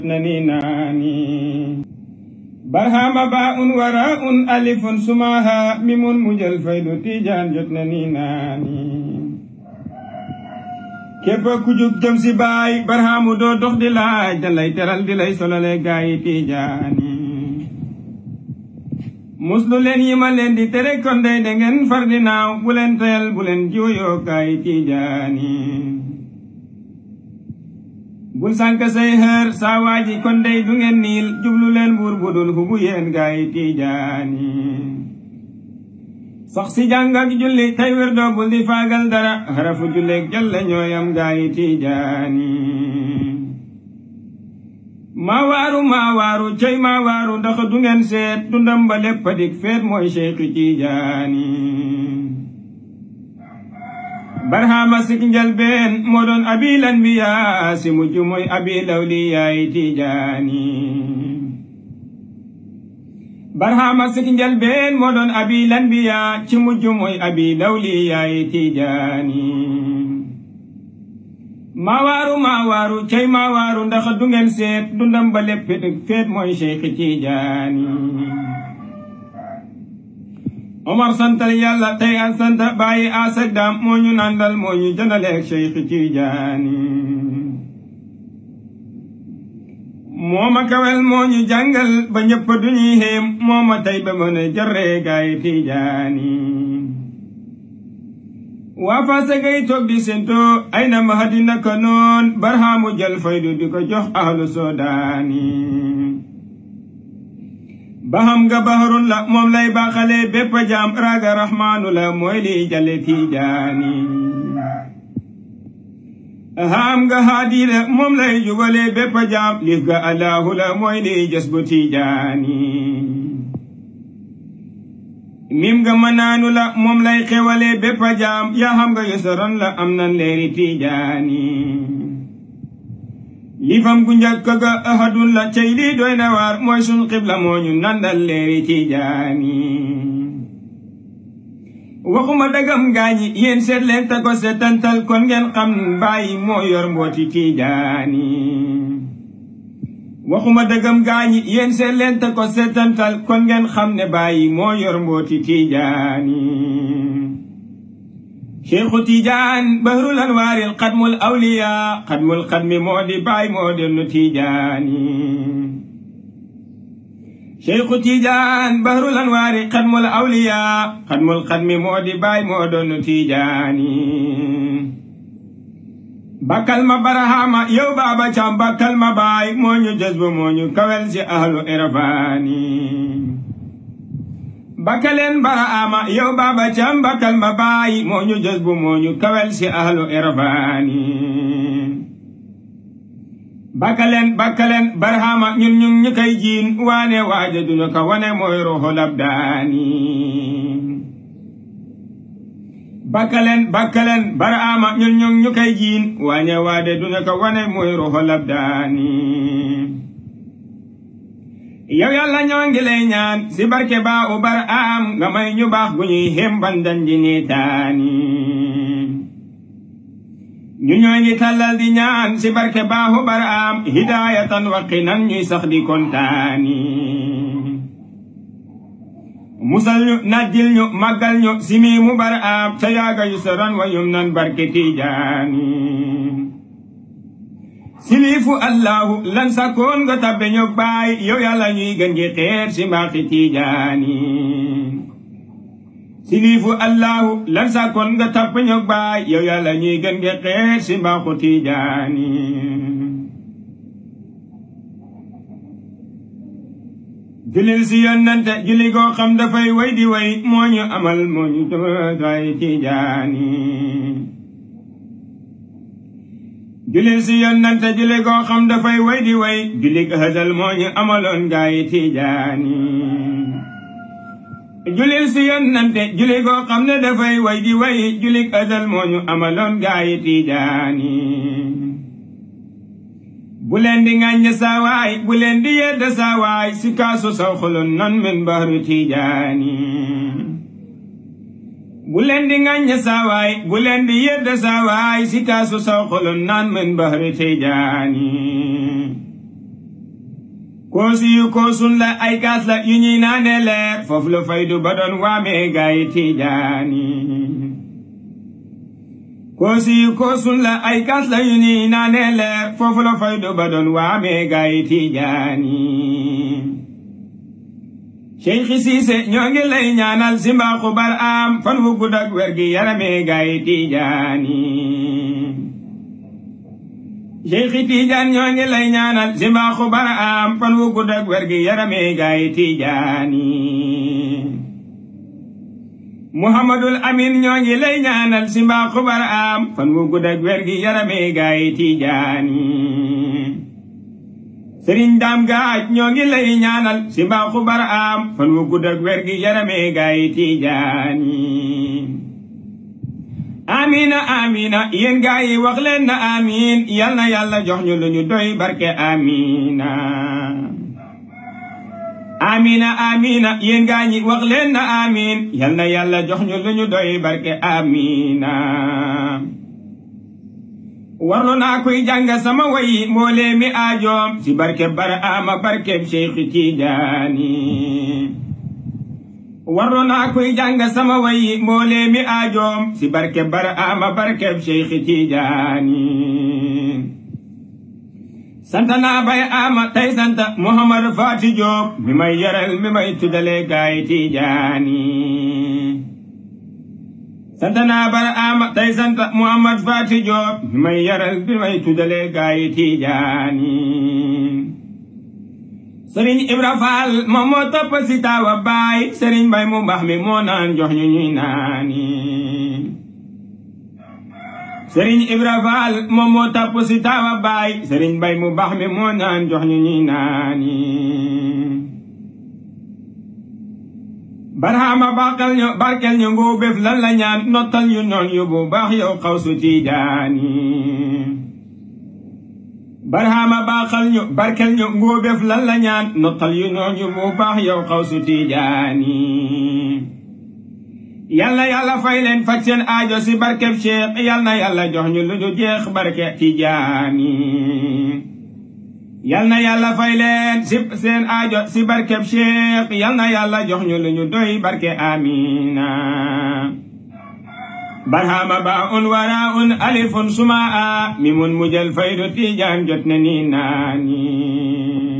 nani naani barhama ba un wara un alifun sumaha mimun mujal faydu tijaan jot nani naani képp ku jug jëm si baay barhamu doo dox di laaj da lay teral di lay solole gaayi tijaani muslu leen yi ma leen di tere kon day da ngeen far di naaw bu leen teel bu leen juuyoo gaayi tijaani bul sànk say xër saa waaji kon day du ngeen niil jublu leen buur budul hubu yéen gaayi tijaani sax si jàng ak julli tey wér doo bul di faagal dara xarafu julleeg jalla ñooyam gaayi tijaani maa waaru maa waaru cey maa waaru ndax du ngeen seet dundam ba lépp dik feet mooy Cheikh Tijaani barhama sik njalbeen moo doon abil anbiya si mujj mooy abil awliyaay Tijaani barhama sik njalbeen moo doon abil anbiya ci mujj mooy abil awliyaay Tijaani maa waaru maa waaru cey maa waaru ndax du ngeen seet dundam ba lépp feet mooy Cheikh Tijaani Omar santal yàlla tey an santa bàyyi asak daam moo ñu nandal moo ñu jëndaleeg Cheikh Tijaani moo ma kawel moo ñu jàngal ba ñëpp du ñuy xéem moo ma tey ba mën a jarree gaay Tijaani waa faase gay toog di sento ay na ma hadina ka noon barhaamu jël faydu di ko jox ahlu sodaani baham nga baharun la moom lay baaxale bépp jaam raaga rahmaanu la mooy li jale tijaani haam nga haadi la moom lay jubale bépp jaam lif ga allahu la mooy li jas bu tijaani mim nga manaanu la moom lay xewale bépp jaam yaa xam nga yosoron la am nan leeri tijaani lifam gu njëkk ga ahadun la cey lii doy na waar mooy sun xibla moo ñu nandal leeri tijaani waxuma dagam gaañi yéen seet leen ta ko seetantal kon ngeen xam bàyyi moo yor mbooti tijaani waxuma dëggam gaañi yéen seet leen te ko seetantal kon ngeen xam ne bàyyi moo yor mbooti tijaani cheikhu tijaan bahrul anwaaril xadmul awliya xadmul xadmi moo di baay moo dellu tijaani cheikhu tijaan bahrul anwaari xadmul awliya xadmul xadmi moo di baay moo dellu tijaani bakkal ma barahama yow baaba cam bakkal ma baay moo ñu jazbu moo ñu kawel si ahlu irfaani bakkaleen barahama yow baaba cam bakkal ma baay moo ñu jazbu moo ñu kawel si ahlu irfaani bakkaleen bakkaleen barahama ñun ñun ñu kay jiin waane waaja duñu ka wane mooy ruuxu labdaani bakkaleen bakkaleen baraama ñun ñu ñu koy jiin waañe waade du ko wane muy ruuxu labdaani yow yàlla ñoo ngi lay ñaan si barke baa u baraam nga may ñu baax gu ñuy xembandan ji niitaani ñu ñoo ngi tàllal di ñaan si barke baa u baraam hidaayatan waqinan ñuy sax di kontaani musal ñu najjil ñu màggal ñu simi mu bar am ca yaaga yu soron wa yum nan barke tijaani silifu allahu lan sakoon nga tabbe ñu baay yow yàlla ñuy gën gi xeer si mbaaxi tijaani silifu allahu lan sakoon nga tabbe ñu baay yow yàlla ñuy gën gi xeer si mbaaxu tijaani julil si yonnante julli goo xam dafay way di way moo ñu amal moo ñu taway tijaani julil si yonnante julli goo xam dafay way di way julli hasal moo ñu amaloon gaay tijaani julil si yonnante julli goo xam ne dafay way di way julli hasal moo ñu amaloon gaay tijaani bu leen di ŋàññ saawaay bu leen di yedd saawaay si kaasu saw xulun non min bahru tijaani bu leen di ŋàññ saawaay bu leen di yedd saawaay si kaasu saw xulun non min bahru tijaani koosi yu koosun la ay kaas la yu ñuy naane leer foofu la faydu ba doon waamee gaay tiijaani koosi yu koosun la ay kaas la yu ñuy naane leer foofu la faydu ba doon waamee gaay tiijaani Cheikh Siise ñoo ngi lay ñaanal si mbaaxu bar am fan wu gudd ak wér gi yaramee gaay tiijaani Cheikh Tiijaan ñoo ngi lay ñaanal si mbaaxu bar am fan wu gudd ak wér gi yaramee gaay tiijaani Muhammadul Amin ñoo ngi lay ñaanal si mbaaxu bar am fan wu gudd ak wér gi yaramee gaay tiijaani sëriñ daam gaaj ñoo ngi lay ñaanal si mbaaxu bar am fan wu gudd ak wér gi yaramee gaay tiijaani amina amina yéen gaay yi wax leen na amin yal na yàlla jox ñu lu ñu doy barke amina amina amina yéen gaay yi wax leen na amin yal na yàlla jox ñu lu ñu doy barke amina warlu naa koy jàng sama wayi mboolee mi aajoom si barke bara ama barkeb Cheikh Tijaani warlu naa koy jàng sama wayi mboolee mi aajoom si barke bara ama barkeb Cheikh Tijaani santa naa bay ama tey santa Muhammad Faati Joob mi may yaral mi may tuddale gaay Tijaani sant naa bara ama tey sant Muhammad Faati Joob mi may yaral bi may tuddale gaay Tijaani Sëriñ Ibra Faal moom moo topp si taawa baay Sëriñ Mbay mu baax mi moo naan jox ñu ñuy naani Sëriñ Ibra Faal moom moo topp si taawa baay Sëriñ Mbay mu baax mi moo naan jox ñu ñuy naani barhama barkel ñu barkel ñu ngoo béf lan la ñaan nottal ñu noon yu bu baax yow xawsu tiijaani barhama baaxal ñu barkel ñu ngoo béf lan la ñaan nottal yu noon yu bu baax yow xawsu tiijaani yal na yàlla fay leen faj seen aajo si barkeb Cheikh yal na yàlla jox ñu lu ñu jeex barke tiijaani yal na yàlla fay leen si seen aajo si barkeb Cheikh yal na yàlla jox ñu lu ñu doy barke amina barhama ba un wara un alifun suma a mi mun mujjal faydu tijaan jot na ni naani